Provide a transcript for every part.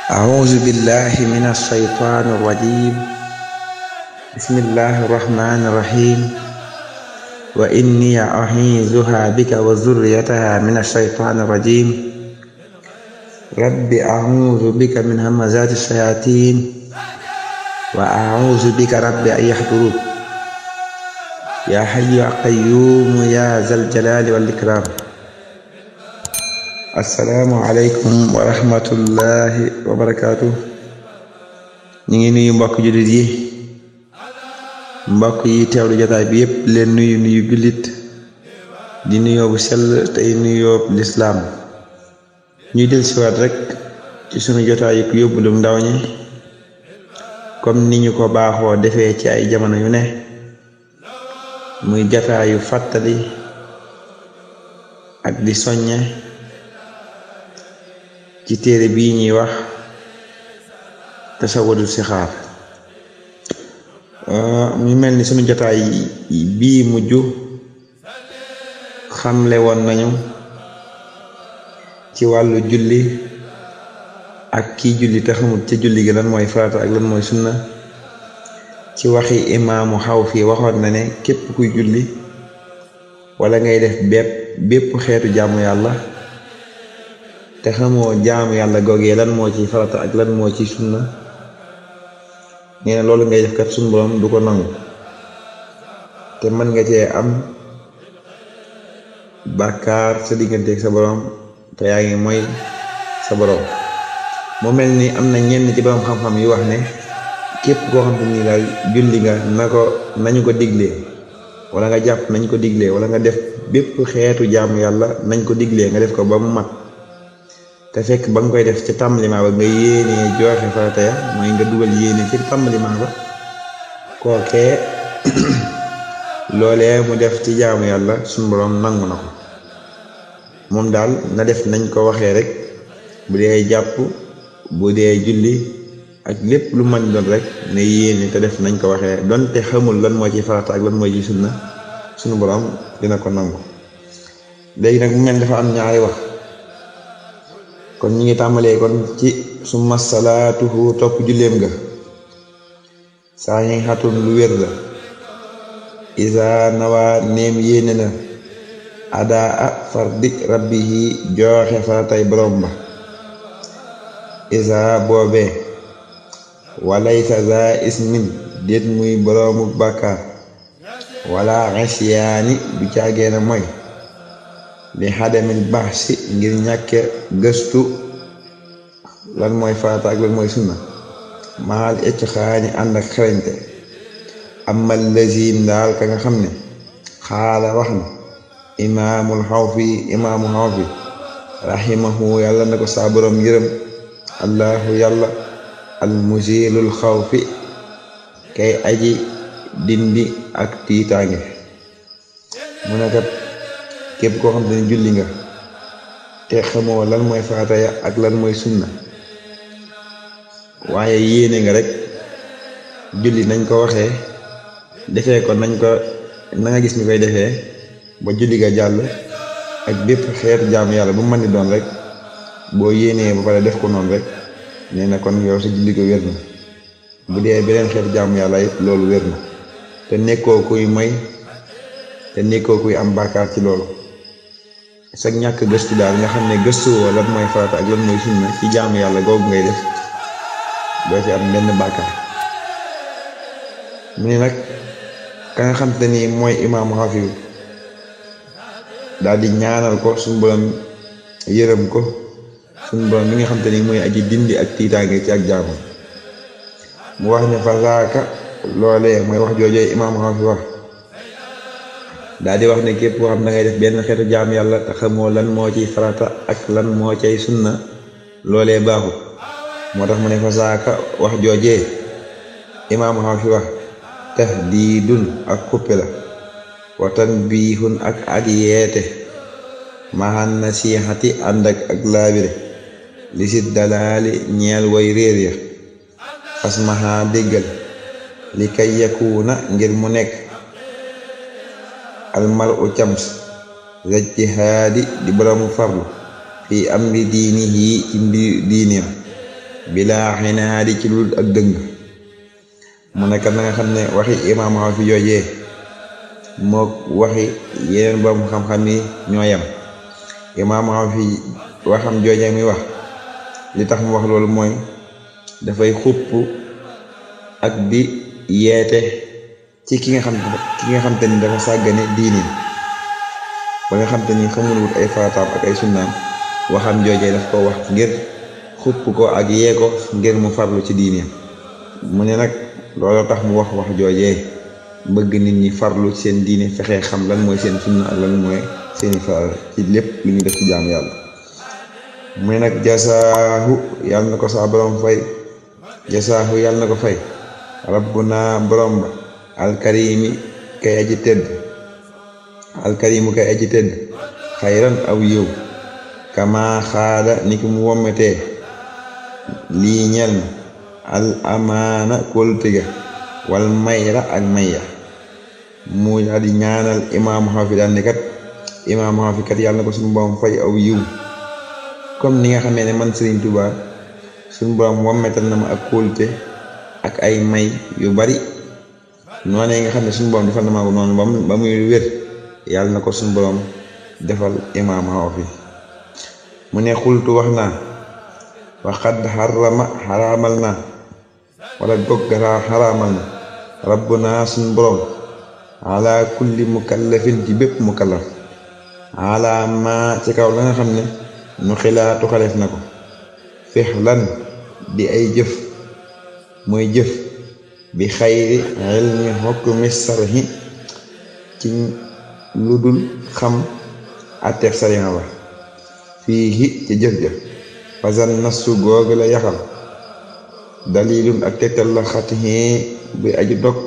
أعوذ بالله من الشيطان الرجيم بسم الله الرحمن الرحيم وإني أعيذها بك وذريتها من الشيطان الرجيم رب أعوذ بك من همزات الشياطين وأعوذ بك رب أن يحضرون يا حي يا قيوم يا ذا الجلال والإكرام asalaamualeykum wa rahmatullahi wa barakaatu ñu ngi nuyu mbokk jullit yi mbokk yi teewlu jotaay bi yépp leen nuyu nuyu jullit di nuyoo bu sell tey nuyoo lislaam ñuy del siwaat rek ci sunu jotaay yi ku yóbbulu ndaw ñi comme ni ñu ko baaxoo defee ci ay jamono yu ne muy jataayu fàttali ak di soññe ci téere bii ñuy wax tasawudu sixaar mu mel ni sunu jotaay bii mujj xamle woon nañu ci wàllu julli ak kii julli te xamul ca julli gi lan mooy farata ak lan mooy sunna ci waxi imaamu xaw fii waxoon na ne képp kuy julli wala ngay def bépp bépp xeetu jaamu yàlla te xamoo jaamu yàlla googee lan moo ci farata ak lan moo ci sunna nee na loolu ngay def kat sunu borom du ko nangu te mën nga cee am bàkkaar sa digganteeg sa borom te yaa ngi mooy sa borom mu mel ni am na ñenn ci borom xam-xam yu wax ne képp koo xam te ni daal julli nga na ko nañu ko diglee wala nga jàpp nañ ko diglee wala nga def bépp xeetu jaamu yàlla nañ ko diglee nga def ko ba mu mat te fekk ba nga koy def ca tàmbaliment ba nga yéenee joxe farata ya mooy nga dugal yéene ci tàmbaliment ba kookee loolee mu def ci jaamu yàlla suñu boroom nangu na ko moom daal na def nañ ko waxee rek bu dee jàpp bu dee julli ak lépp lu mën doon rek ne yéene te def nañ ko waxee donte xamul lan moo ci farata ak lan moo ci sunna suñu boroom dina ko nangu léegi nag mu mel dafa am ñaari wax kon ñi ngi tàmbalee kon ci summa salaatuhu topp julleem nga saa yi xatun lu wér la isa nawaa neem yéene na adaa a fardi rabbihi jooxe faratay borom ba isa boobee walaysa za ismin déet muy boroomu bàkkaar wala xesiyaani du caageena mooy li xadamil baax si ngir ñàkke gëstu lan mooy farata ak lan mooy sunna maal ecc xaani ànd ak xarañte amal lazim daal ka nga xam ne xaala wax na imaamul xawfi imaamu xawfi raximahu yàlla na ko saa borom yërëm allahu yàlla almusilul xawfi kay aji dindi ak tiitaange mu ne kat képp koo xam te ne julli nga te xamoo lan mooy farata ya ak lan mooy sunna waaye yéene nga rek julli nañ ko waxee defee ko nañ ko na nga gis ni koy defee ba julli ga jàll ak bépp xeetu jaamu yàlla bu mën di doon rek boo yéenee ba pare def ko noonu rek nee na kon yow sa julli ko wér na bu dee beneen xeetu jaamu yàlla it loolu wér na te nekkoo kuy may te nekkoo kuy am bàkkaar ci loolu sag ñàkk gëstu daal nga xam ne gëstu woo lan mooy farata ak lan mooy sunna ci jaamu yàlla googu ngay def doo ci am benn bàkkaar mu ne nag ka nga xam te ni mooy imaamu xafiw daal di ñaanal ko suñu borom yërëm ko suñu borom mi nga xam te ni mooy aji dindi ak tiitaange ci ak jaamu mu wax ne fasaaka loolee mooy wax joojooy imaamu xafiw wax daal di wax ne képp koo xam da ngay def benn xeetu jaam yàlla te xamoo lan moo ciy farata ak lan moo cay sunna loolee baaxut moo tax mu ne fa saaka wax joojee imaamu xam fi wax tahdiidun ak xuppe la wa tanbiihun ak ak yeete maxan nasiixati ànd ak ak laabire li sit dalaali ñeel way réer ya fas maxa déggal li kay yakuuna ngir mu nekk almaru cams rajtihaadi di boroomu farlu fi amri diinihi ci mbir diineem bilaa xinaadi ci lu ak dëng mu nekkat na nga xam ne waxi imaam xaw fi joojee moo waxi yeneen borom xam-xam yi ñoo yem imaam xaw fi waxam joojee muy wax li tax mu wax loolu mooy dafay xupp ak di yeete ci ki nga xam ki nga xam te ni dafa sàggane diini ba nga xam te ni xamul wut ay faataam ak ay sunnaam waxam joojee daf ko wax ngir xupp ko ak yee ko ngir mu farlu ci diini mu ne nag loolu tax mu wax wax joojee bëgg nit ñi farlu ci seen diine fexee xam lan mooy seen sunna ak lan mooy seeni faral ci lépp lu ñu def ci jaamu yàlla mu ne nag jasaahu yàlla na ko saa borom fay jasaahu yàlla na ko fay rabbuna borom ba alkarimi kay aji tëdd alkarimu kay aji tëdd xayran aw yiw kama xaada ni ki mu wommetee lii ñel na al amaana kóolutiga wal mayra ak mayya mu daal di ñaanal imaamu xafi daal ne kat imaamu xafi kat yàlla na ko suñu borom fay aw yiw comme ni nga xamee ne man Serigne Touba suñu borom wommetal na ma ak kóolute ak ay may yu bari noonu nga xam ne suñu borom defal na ma ko noonu ba muy wér yàlla na ko suñu borom defal imaam xafi mu ne xultu wax naa waxad xarama xaraamal naa wala gog xaraamal na rabbuna suñu borom ala kulli mukallafin ci bépp mukallaf ala ma ci kaw la nga xam ne nu xilaatu xaleef na ko fex lan di ay jëf mooy jëf bi xayri ilmi hukmi sarhi ci lu dul xam atteef sariya ba fii ci jëf ja fasan nasu googu la yaxal dalilun ak tegtal la xatixee bi aju dog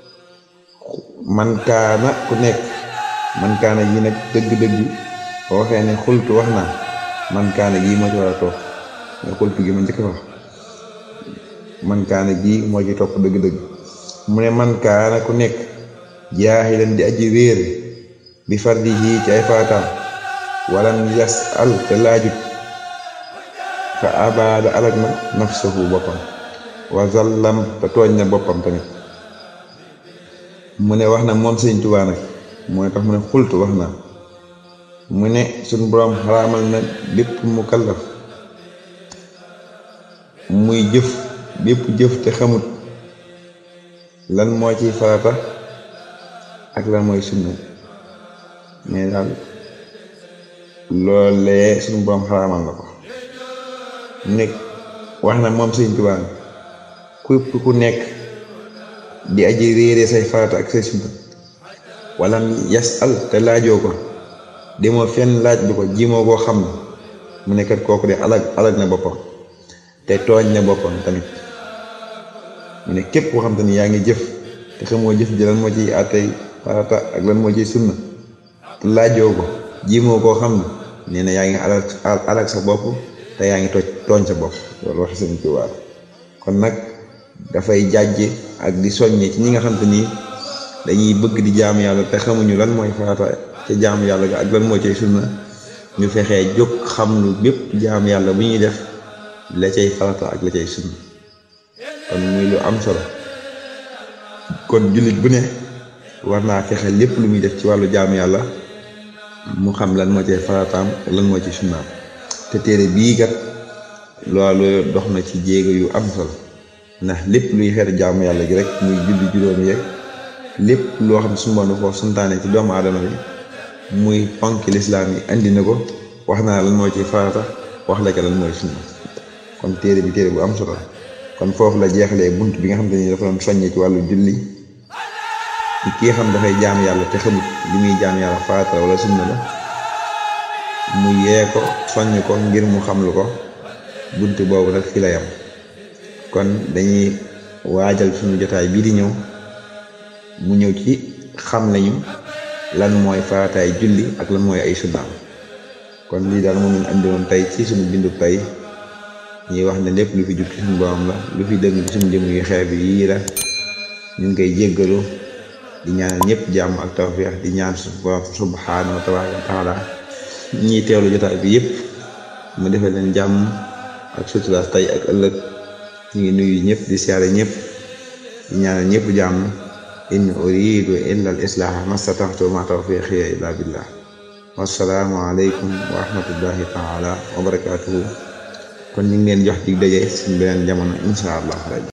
man kaana ku nekk man kaana gi nag dëgg-dëgg boo waxee ne xultu wax naa man kaana gi moo ci war a toog nga xultu gi ma njëkk wax man kaana gi moo ci topp dëgg-dëgg mu ne man kaana ku nekk jaaxilan di aji réer bi fardi yi ci ay faataam walam yas al te laajut fa abaada alak na nafsuhu boppam wa zallam te tooñ na boppam tamit mu ne wax na moom sëñ Tuubaa nag mooy tax mu ne xultu wax na mu ne suñ boroom xaraamal na bépp mu kallaf muy jëf bépp jëf te xamut lan moo ciy farata ak lan mooy sunna mais daal loolee suñu boroom xaraamal na ko mu nekk wax na moom sëñ Tuubaa képp ku nekk di aji réere say farata ak say sunna wala yas al te laajoo ko demoo fenn laaj bi ko jimoo koo xam ne mu nekkat kooku de alag alag na boppam te tooñ na boppam tamit mu ne képp koo xam te ni yaa ngi jëf te xamoo jëf ji lan moo ciy àttey farata ak lan moo ciy sunna te laajoo ko jimoo koo xam ne nee na yaa ngi alag alag sa bopp te yaa ngi toj tooñ sa bopp loolu wax sëñ Tuubaa kon nag dafay jàjje ak di soññe ci ñi nga xam te ni dañuy bëgg di jaamu yàlla te xamuñu lan mooy farata ca jaamu yàlla ga ak lan moo cay sunna ñu fexee jóg xam lu bépp jaamu yàlla bu ñuy def la cay farata ak la cay sunna kon muy lu am solo kon jullit bu ne war naa fexe lépp lu muy def ci wàllu jaamu yàlla mu xam lan moo cay farataam ak lan moo ci sunnaam te téere bii kat loolu dox na ci jéego yu am solo ndax lépp luy xeetu jaamu yàlla gi rek muy julli juróomi yeeg lépp loo xam ne su mboon ko santaane ci doomu aadama bi muy ponk lislaam yi andi na ko wax naa lan moo ci farata wax la ca lan mooy sunna kon téere bi téere bu am solo kon foofu la jeexalee bunt bi nga xam te ni dafa doon soññee ci wàllu julli ki nga xam dafay jaam yàlla te xamut li muy jaam yàlla farata wala sunna la mu yee ko soññ ko ngir mu xam lu ko bunt boobu nag fi la yam kon dañuy waajal suñu jotaay bii di ñëw mu ñëw ci xam lañu lan mooy farataay julli ak lan mooy ay sunnaam kon lii daal moom lañ andi woon tey ci suñu bindu tey ñuy wax ne lépp lu fi jub ci suñu borom la lu fi dëgg ci suñu jëm yu xeeb yii la ñu ngi koy jéggalu di ñaanal ñëpp jàmm ak tawfeex di ñaan suñu borom subhaanahu wa taala ñiy teewlu jotaay bi yëpp mu defee leen jàmm ak suturaas tey ak ëllëg ñu ngi nuyu ñëpp di siyaare ñëpp di ñaanal ñëpp jàmm in uridu illa al islaaha mastataxtu ma tawfiqiya illa billah wassalaamu aleykum wa rahmatullahi taala wa barakatuhu kon ñu ngi leen jox dig daje suñ beneen jamono insha allah